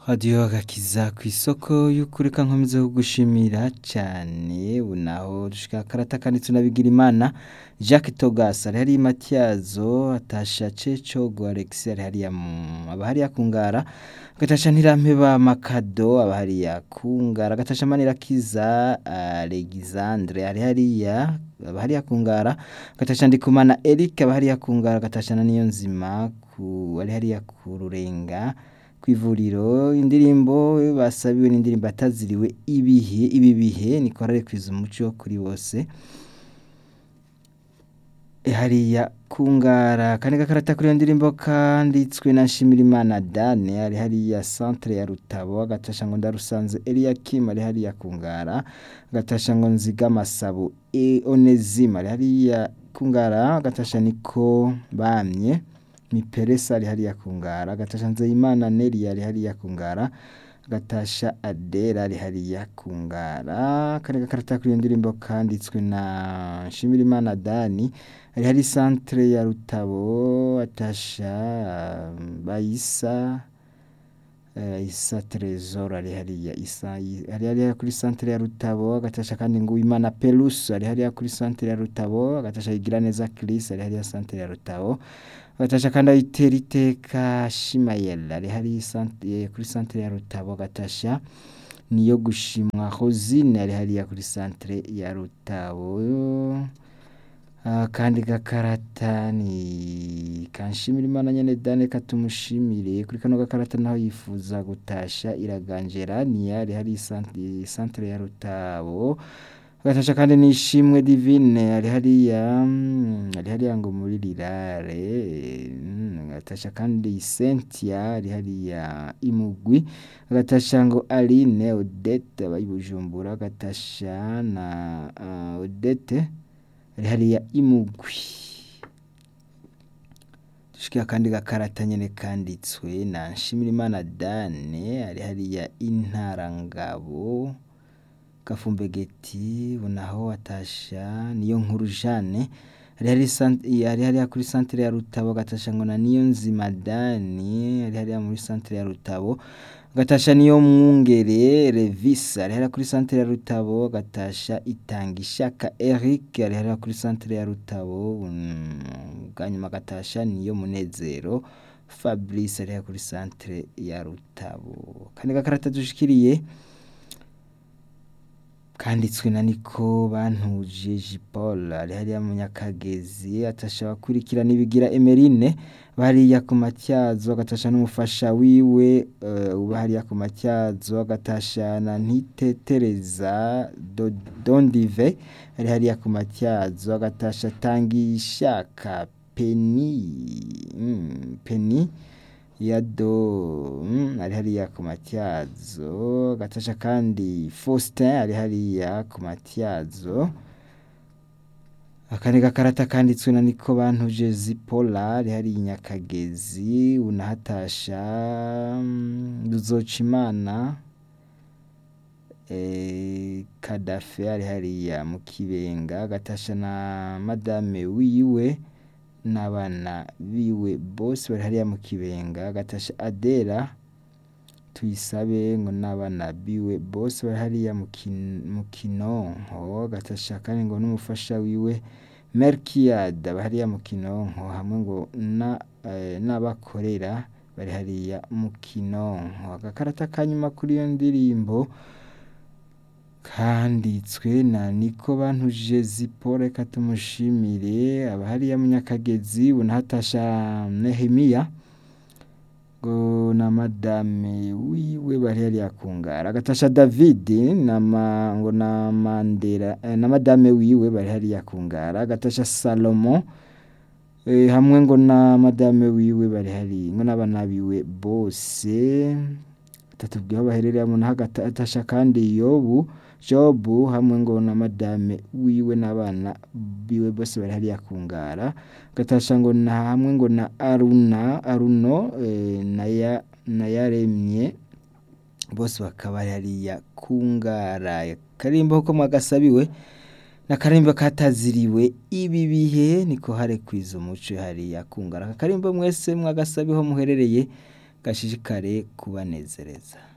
radiyo agakiza ku isoko y'ukuri ka nkomeza kugushimira cyane unaho dushika karata kanditse unabigira imana Jacques Togas ari hariya Matyazo atasha Ceco Alexis ari hariya mu aba hariya kungara agatasha Ntirampeba Makado aba hariya kungara agatasha Manirakiza Alexandre ari hariya aba hariya kungara agatasha Ndikumana Eric aba hariya kungara agatasha na Niyonzima ku ari hariya ku Rurenga kw'ivuriro indirimbo basabiwe n'indirimbo ataziriwe ibihe ibi bihe ni korale kwiza umuco kuri bose hariya kungara kane gakarata kuri iyo ndirimbo kanditswe na Nshimirimana Dane ari hariya centre ya Rutabo agatasha ngo ndarusanze Eliakim ari hariya kungara agatasha ngo nziga masabo e Onezime ari hariya kungara agatasha niko bamye Miperesa ari hariya kungara agatasha Nzeyimana Neri ari hariya kungara agatasha Adera ari hariya kungara kane gakarata kuri iyo ndirimbo kanditswe na Nshimirimana Dani ari hari centre ya Rutabo atasha Bayisa uh, Isa Trezor ari hariya Isa ari hariya kuri centre ya Rutabo agatasha kandi ngo Imana Pelus ari hariya kuri centre ya Rutabo agatasha Igiraneza Chris ari hariya centre ya Rutabo agatasha kandi ayitera iteka Shimayel ari hari kuri centre ya Rutabo agatasha niyo gushimwa Rosine ari hariya kuri centre ya Rutabo kandi gakarata ni kanshimira imana nyene dane katumushimire kuri kano gakarata naho yifuza gutasha iraganjera ni yari hari centre ya Rutabo agatasha kandi nishimwe divine ari hariya ari hariya ngo muri rirare agatasha kandi Cynthia ari hariya imugwi agatasha ngo Aline Odette abayibujumbura agatasha na uh, Odette ari hariya imugwi dushikira kandi gakarata nyene kanditswe na Nshimirimana Dane ari hariya intarangabo Gafumbegeti bunaho atasha niyo nkuru Jane ari hariya kuri centre ya Rutabo agatasha ngo na niyo nzima Dani ari hariya muri centre ya Rutabo agatasha niyo mwungere Revis ari hariya kuri centre ya Rutabo agatasha itanga ishaka Eric ari hariya kuri centre ya Rutabo bwanyuma agatasha niyo munezero Fabrice ari hariya kuri centre ya Rutabo kandi gakarata dushikiriye kanditswe na niko bantuje Jipol ari hariya mu Nyakagezi atasha bakurikirana ibigira Emerine bariya ku matyazo agatasha n'umufasha wiwe uh, uba hariya ku matyazo agatasha na ntitetereza Dondive ari hariya ku matyazo agatasha tangishaka Peni mm, Peni yado mm, ari hariya ku matyazo gatasha kandi Faustin ari hariya ku matyazo akandi gakarata kanditswe na niko bantuje Zipola ari hariya Nyakagezi unahatasha Ruzocimana eh, Kadafe ari hariya mu Kibenga gatasha na madame wiwe n'abana biwe bose bari hariya mu Kibenga gatasha Adera tuyisabe ngo n'abana biwe bose bari hariya mu Kinonko gatasha kandi ngo n'umufasha wiwe Melkiad bari hariya mu Kinonko hamwe ngo n'abakorera bari hariya mu Kinonko agakarata kanyuma kuri iyo ndirimbo kanditswe na niko bantuje Zippo reka tumushimire aba hariya mu Nyakagezi unahatasha Nehemiya ngo na madame wiwe bari hariya kungara agatasha David na ma, ngo na Mandela eh, na madame wiwe bari hariya kungara agatasha Salomo eh, hamwe ngo na madame wiwe bari hari ngo n'abana biwe bose tatubwiye aho baherereye mu agatasha kandi Yobu Jobu hamwe ngo na madame wiwe n'abana biwe bose bari hariya kungara gatasha ngo na hamwe ngo na Aruna Aruno e, naya nayaremye bose bakaba bari hariya kungara karimbo ko mwagasabiwe na karimbo kataziriwe ibi bihe niko hare kwiza umuco hariya kungara karimbo mwese mwagasabiho muherereye gashishikare kubanezereza